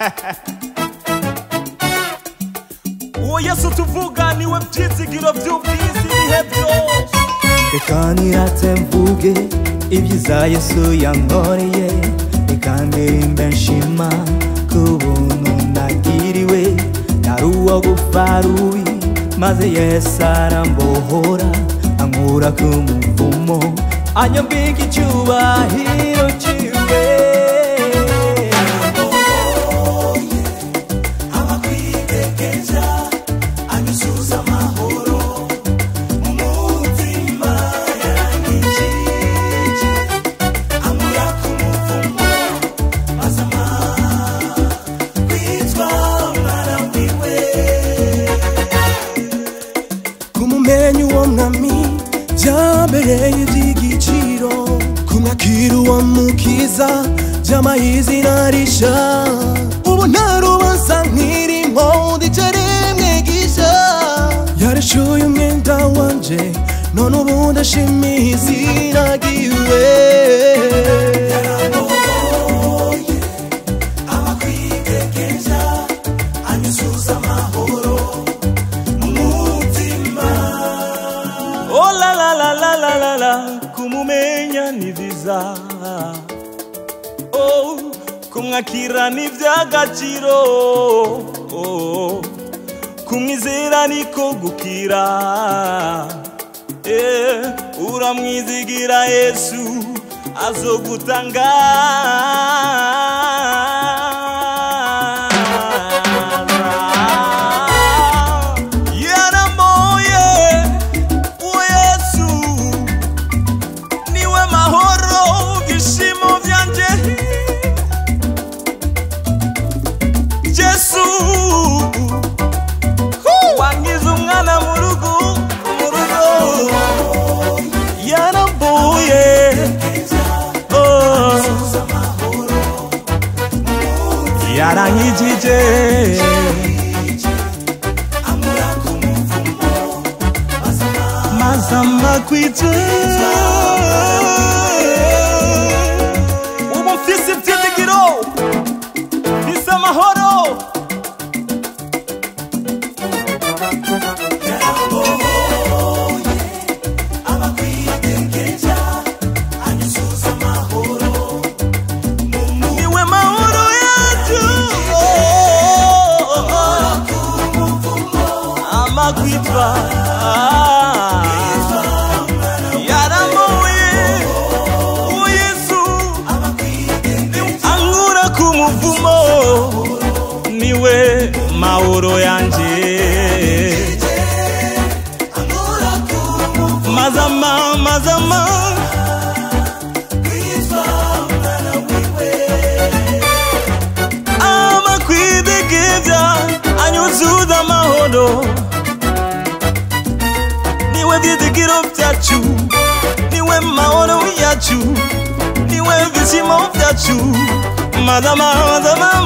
uwo yesu tuvuga niwe byizigiro by'ubwiza ibihe byose reka nirate mvuge ibyiza yesu yankoreye reka ndirimbe nshima ku buntu nagiriwe nari uwo gupfa rubi maze yesu arambohora ankura ku muvumo anyambika icyubahiro cyiwe kumumenya uwo mwami byambereye iby'igiciro kumwakira uwo mukiza byamaye izina risha ubu nta rubanza nkirimo ndicaremwe gisha yareshuye umwenda wanje none ubu ndashimiye izina ryiwe Oh la la la la la la la kumumenya ni viza Oh kumwakira ni iby'agaciro Oh kumwizera niko gukira Eh uramwizigira Yesu azogutanga yaramoye uwo Yesu niwe mahoro byishimo byanje Yesu wangize umwana mu rugo mu rugo yarambuye oh. yarankijije mazamba kwitwe ubu mfise ibyizigiro mfise amahoro niwe mahoro yacu amakwitwa yaramuye uwo yesu ankura ku muvumo niwe mahoro yanje mazama mazama amakwidegeza anyuzuza amahoro niwe byizigiro byacu niwe mahoro yacu niwe bizima byacu mazama mazama